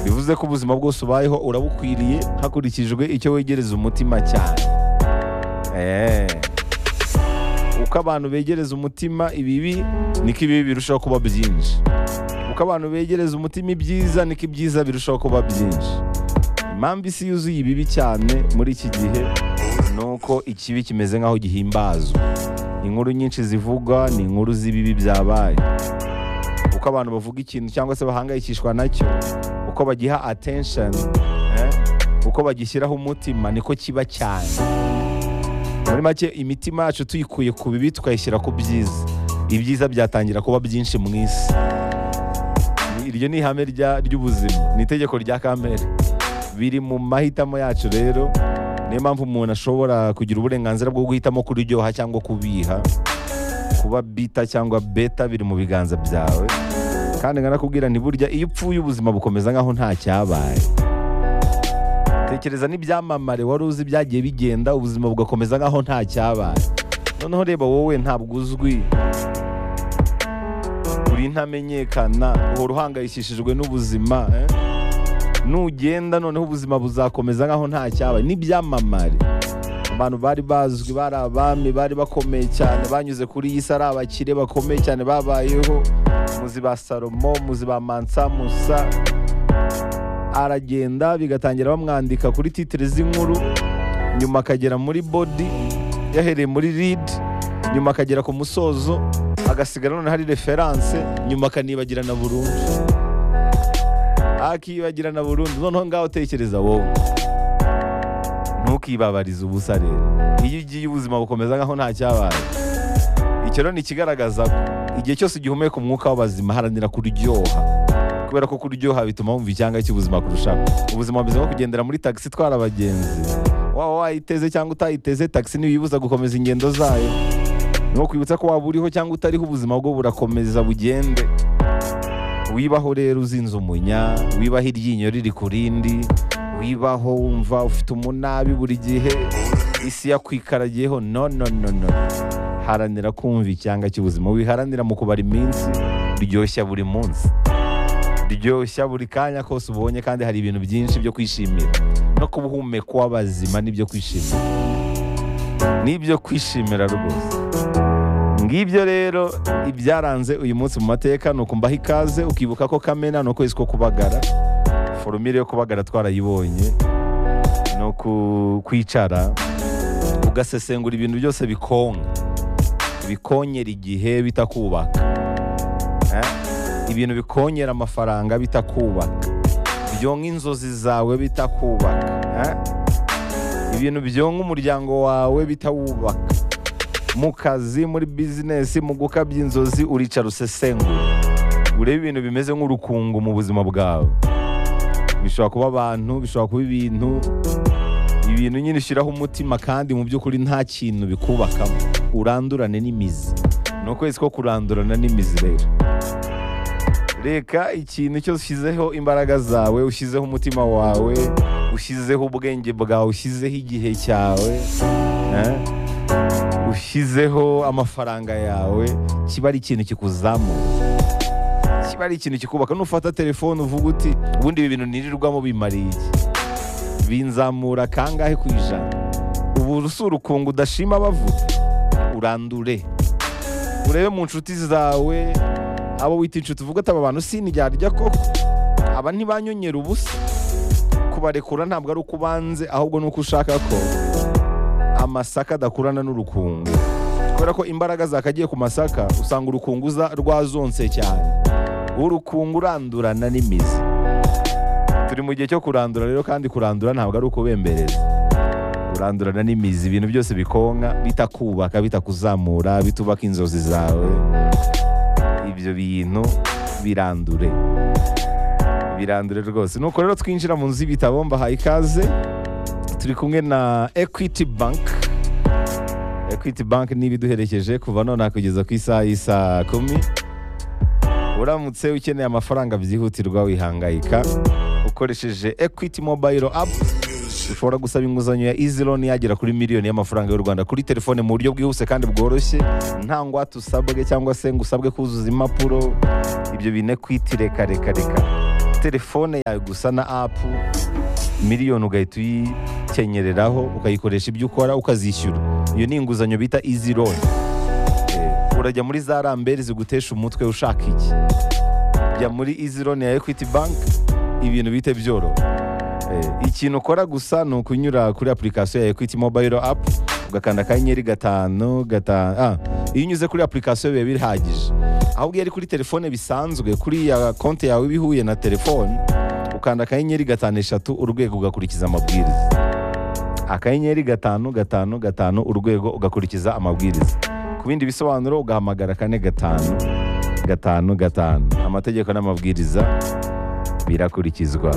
bivuze ko ubuzima bwose ubayeho urabukwiriye hakurikijwe icyo wegereza umutima cyane Eh. uko abantu begereza umutima ibibi niko ibibi birushaho kuba byinshi uko abantu begereza umutima ibyiza niko ibyiza birushaho kuba byinshi impamvu isi yuzuye ibibi cyane muri iki gihe ni uko ikibi kimeze nk'aho gihimbazwa inkuru nyinshi zivugwa ni inkuru z'ibibi byabaye uko abantu bavuga ikintu cyangwa se bahangayikishwa nacyo uko bagiha attention eh, uko bagishyiraho umutima niko kiba cyane muri make imitima yacu tuyikuye ku bibi tukayishyira ku byiza ibyiza byatangira kuba byinshi mu isi iryo ni ihame rya- ry'ubuzima ni itegeko rya kamere biri mu mahitamo yacu rero niyo mpamvu umuntu ashobora kugira uburenganzira bwo guhitamo kuryoha cyangwa kubiha kuba bita cyangwa beta biri mu biganza byawe kandi nkanakubwira nti burya iyo upfuye ubuzima bukomeza nk'aho nta cyabaye tekereza n'ibyamamare wari uzi byagiye bigenda ubuzima bugakomeza nk'aho nta cyabaye noneho reba wowe ntabwo uzwi uri ntamenyekana uhora uhangayikishijwe n'ubuzima eh? nugenda noneho ubuzima buzakomeza nk'aho nta cyabaye n'ibyamamare abantu bari bazwi bari abami bari bakomeye cyane banyuze kuri iyi si ari abakire bakomeye cyane babayeho muzi ba salomo muzi ba mansa musa aragenda bigatangira bamwandika kuri titire z'inkuru nyuma akagera muri bodi yahereye muri lead nyuma akagera ku musozo agasigara noneho ari referanse nyuma akanibagirana burundu akibagirana burundu noneho ngaho utekereza wowe ntukibabarize ubusa rero iyo ugiye ubuzima bukomeza nkaho nta cyabaye icyo rero ni ikigaragaza ko igihe cyose ugihumeka umwuka w'abazima haranira kuryoha kubera ko kuryoha bituma wumva icyanga cy'ubuzima kurushaho ubuzima bumeze nko kugendera muri tagisi itwara abagenzi waba wayiteze cyangwa utayiteze tagisi ntibiyibuza gukomeza ingendo zayo ni nko kwibutsa ko waba uriho cyangwa utariho ubuzima bwo burakomeza bugende wibaho rero uzinze umunya wibaho iryinyo riri ku rindi wibaho wumva ufite umunabi buri gihe isi yakwikaragiyeho no no no no haranira kumva icyanga cy'ubuzima wiharanira mu kubara iminsi ryoshya buri munsi ryoshya buri kanya kose ubonye kandi hari ibintu byinshi byo kwishimira no kuba uhumeka uw'abazima n'ibyo kwishimira n'ibyo kwishimira rwose ngibyo rero ibyaranze uyu munsi mu mateka ni ukumbaho ikaze ukibuka ko kamena ni ukwezi ko kubagara forumire yo kubagara twarayibonye ni uku- kwicara ugasesengura ibintu byose bikonka bikonyera igihe bitakubaka Eh? ibintu bikongera amafaranga bitakubaka byonka inzozi zawe bitakubaka eh? ibintu byonka umuryango wawe bitawubaka mu kazi muri bizinesi mu gukabya inzozi uricara usesengura urebe ibintu bimeze nk'urukungu mu buzima bwawe bishobora kuba abantu bishobora kuba ibintu ibintu nyine ushyiraho umutima kandi mu by'ukuri nta kintu bikubakamo urandurane n'imizi ni ukwezi ko kurandurana n'imizi rero reka ikintu cyose ushyizeho imbaraga zawe ushyizeho umutima wawe ushyizeho ubwenge bwawe ushyizeho igihe cyawe eh, ushyizeho amafaranga yawe kiba ari ikintu kikuzamura kiba ari ikintu kikubaka nufata telefone uvuga uti ubundi ibi bintu nirirwamo bimariye iki binzamura kangahe ku ijana ubu si urukungu udashima bavuga urandure urebe mu nshuti zawe abo wita inshuti uvuga ati aba bantu siniryarya koko aba ntibanyonyera ubusa kubarekura ntabwo ari uko ubanze ahubwo ni uko ushaka ko amasaka adakurana n'urukungu kubera ko imbaraga zakagiye ku masaka usanga urukungu za- rwazonse cyane urukungu urandurana n'imizi turi mu gihe cyo kurandura rero kandi kurandura ntabwo ari ukubembereza urandurana n'imizi ibintu byose bikonka bitakubaka bitakuzamura bitubaka inzozi zawe ibyo bintu birandure birandure rwose nuko rero twinjira mu nzu y'ibitabo mbahaye ikaze turi kumwe na equity bank equity bank ni ibiduherekeje kuva nonaha kugeza ku isaha y'isa kumi uramutse ukeneye amafaranga byihutirwa wihangayika ukoresheje equity mobile app ushobora gusaba inguzanyo ya easy loan yagera kuri miliyoni y'amafaranga y'u rwanda kuri telefone mu buryo bwihuse kandi bworoshye nta ngwate usabwe cyangwa se ngo usabwe kuzuza impapuro ibyo bintu equity reka reka reka telefone yawe gusa na apu miliyoni ugahita uyikenyereraho ukayikoresha ibyo ukora ukazishyura iyo ni inguzanyo bita izi loan Eh, urajya muri za rambere zigutesha umutwe ushaka iki jya muri izi loan ya equity bank ibintu bite byoroha Eh, ikintu ukora gusa ni ukunyura kuri application ya equity mobile app ugakanda akanyenyeri gatanu gatanu ah, iyo unyuze kuri application biba bihagije ahubwo iyo ari kuri telefone bisanzwe kuri ya konti yawe iba ihuye na telefone ukanda akanyenyeri gatanu eshatu urwego ugakurikiza amabwiriza akanyenyeri gatanu gatanu gatanu urwego ugakurikiza amabwiriza ku bindi bisobanuro ugahamagara kane gatanu gatanu gatanu amategeko n'amabwiriza birakurikizwa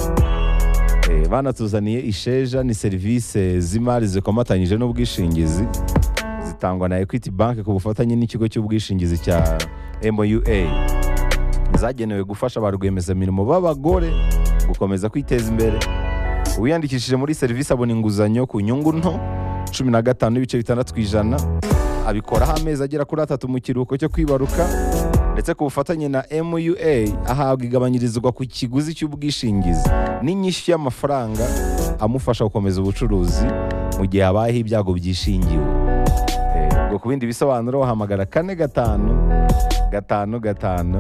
Eh, banatuzaniye isheja ni serivisi z'imari zikomatanyije n'ubwishingizi zitangwa na equity bank ku bufatanye n'ikigo cy'ubwishingizi cya MUA zagenewe gufasha ba rwiyemezamirimo b'abagore gukomeza kwiteza imbere uwiyandikishije muri serivisi abona inguzanyo ku nyungu nto cumi na gatanu n'ibice bitandatu ku ijana abikoraho amezi agera kuri atatu mu kiruhuko cyo kwibaruka ndetse ku bufatanye na MUA ahabwa igabanyirizwa ku kiguzi cy'ubwishingizi n'inyishyu y'amafaranga amufasha gukomeza ubucuruzi mu gihe habayeho ibyago byishingiwe Eh, ubwo ku bindi bisobanuro wahamagara kane gatanu gatanu gatanu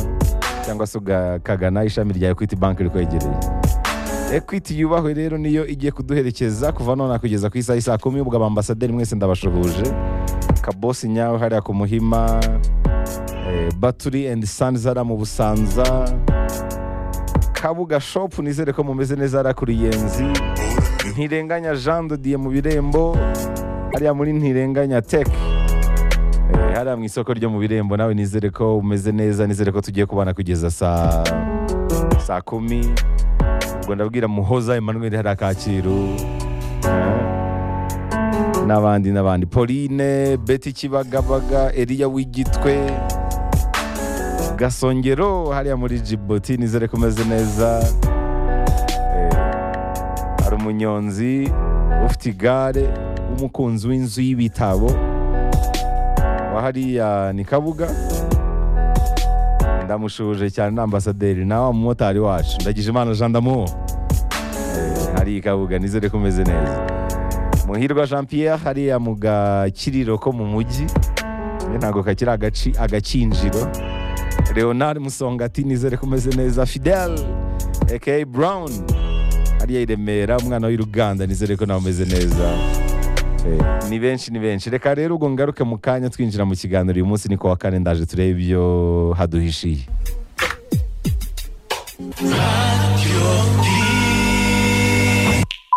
cyangwa se ugakagana ishami rya Equity Bank rikwegereye Equity yubahwe rero niyo igiye kuduherekeza kuva none kugeza ku isaha isaa kumi ubwo abambasaderi mwese ndabashuhuje kabosi nyawe hariya ku muhima eh, battery and sons hariya mu busanza kabuga shop nizere ko mumeze neza hariya kuri yenzi ntirenganya jean de dieu mu birembo hariya muri ntirenganya tech Eh, hariya mu isoko ryo mu birembo nawe nizere ko umeze neza nizere ko tugiye kubana kugeza saa saa kumi ubwo ndabwira muhoza emmanuel hariya kacyiru Eh, n'abandi n'abandi pauline beti kibagabaga eliya w'igitwe gasongero hariya muri jiboti nizere ko umeze neza Eh, hari umunyonzi ufite igare w'umukunzi w'inzu y'ibitabo wa hariya ni kabuga ndamushuje cyane na ambasaderi na wa mumotari wacu ndagije imana jean damour Eh, hari kabuga nizere ko umeze neza muhirwa jean pierre hariya mu gakiriro ko mu mujyi Njye ntabwo kakiri agaci agakinjiro leonard musonga ati nizere ko umeze neza fidel aka brown hariya i remera umwana w'uruganda nizere ko nawe umeze neza Eh, ni benshi ni benshi reka rero ubwo ngaruke mu kanya twinjira mu kiganiro uyu munsi ni ku wa kane ndaje turebe ibyo haduhishiye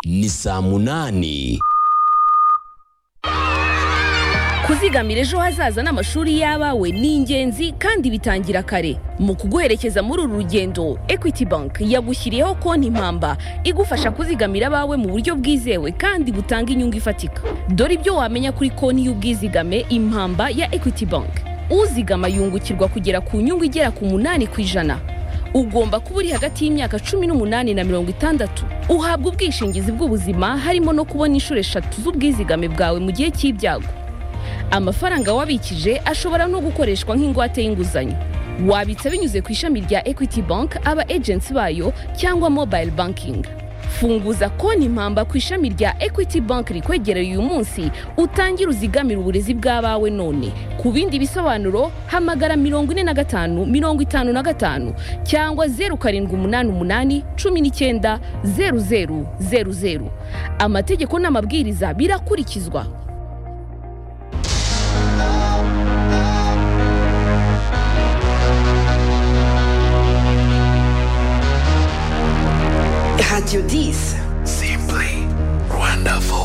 ni saa munani kuzigamira ejo hazaza n'amashuri y'abawe ni ingenzi kandi bitangira kare mu kuguherekeza muri uru rugendo equity bank yagushyiriyeho konti mpamba igufasha kuzigamira abawe mu buryo bwizewe kandi butanga inyungu ifatika dore ibyo wamenya kuri konti y'ubwizigame impamba ya equity bank uzigama yungukirwa kugera ku nyungu igera ku munani ku ijana ugomba kuba uri hagati y'imyaka cumi n'umunani na mirongo itandatu uhabwa ubwishingizi bw'ubuzima harimo no kubona inshuro eshatu z'ubwizigame bwawe mu gihe cy'ibyago amafaranga wabikije ashobora no gukoreshwa nk'ingwate y'inguzanyo wabitsa binyuze ku ishami rya equity bank aba agency bayo cyangwa mobile banking funguza konti mpamba ku ishami rya equity bank rikwegereye uyu munsi utangire uzigamire uburezi bw'abawe none ku bindi bisobanuro hamagara mirongo ine na gatanu mirongo itanu na gatanu cyangwa zeru karindwi umunani umunani cumi n'icyenda zeru zeru zeru zeru amategeko n'amabwiriza birakurikizwa Radio 10. simply wonderful